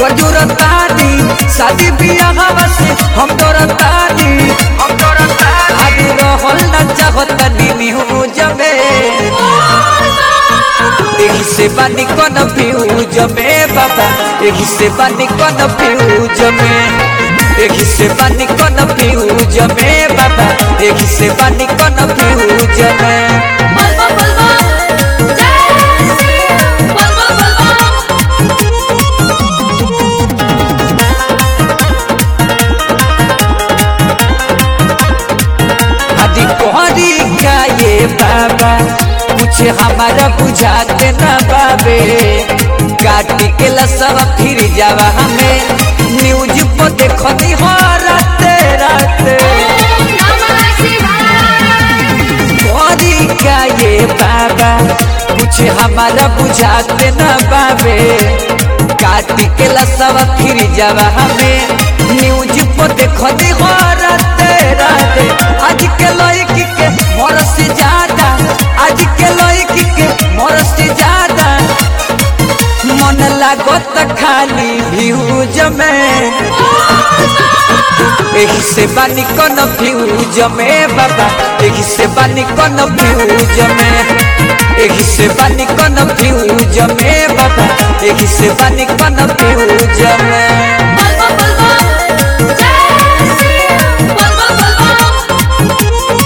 घर जुरतानी शादी बियाह से हम डरतानी हम डरतानी आगे रहल न चाहतानी न्यूज में एही से बानी कौन फ्यूज में बाबा एही से बानी कौन फ्यूज में एही से बानी कौन फ्यूज में बाबा एही से बानी कौन फ्यूज में बलबो बलबो जय श्री बलबो बलबो आदि कोहरी का ये बाबा कुछ हमारा बुझाते न बाबे काटी के लसव फिर जावा हमें न्यूज पर देखनी हो राते राते नमः शिवाय कोहरी का ये बाबा कुछ हमारा बुझाते न बाबे काटी के लसव फिर जावा हमें न्यूज पर देखनी हो राते राते आज के लड़की के मोर से ज्यादा आज के लड़की के मोर से ज्यादा मन लागत खाली भ्यूज में एही से बानी कौन फ्यूज में बाबा एही से बानी कौन फ्यूज में एही से बानी कौन फ्यूज में बाबा एही से बानी कौन फ्यूज में बलबो बलबो जय श्री बलबो बलबो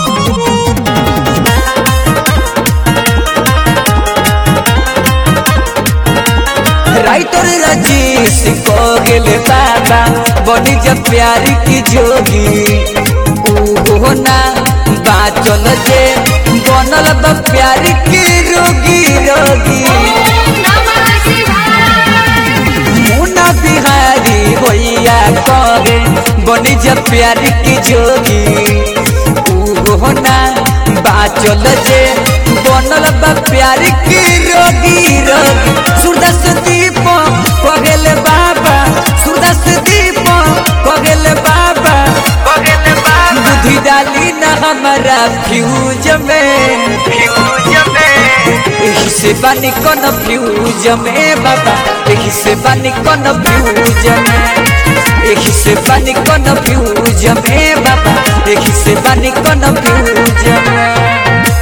राइटर रजीश को गेले बाबा बनी जब प्यारी की जोगी ऊ ना बाचल जे बनल बा प्यारी की रोगी रोगी नमः शिवाय मुना बिहारी भैया करे बनी जब प्यारी की जोगी ऊ ना बाचल जे बनल बा प्यारी की रोगी रोगी सूरदास दीप कगेले बाबा सूरदास दीप कगेले बाबा कगेले बाबा बुद्धि डाली न हमारा फ्यूज में फ्यूज में एही से बानी कौन फ्यूज में बाबा एही से बानी कौन फ्यूज में एही से बानी कौन फ्यूज में बाबा एही से बानी कौन फ्यूज में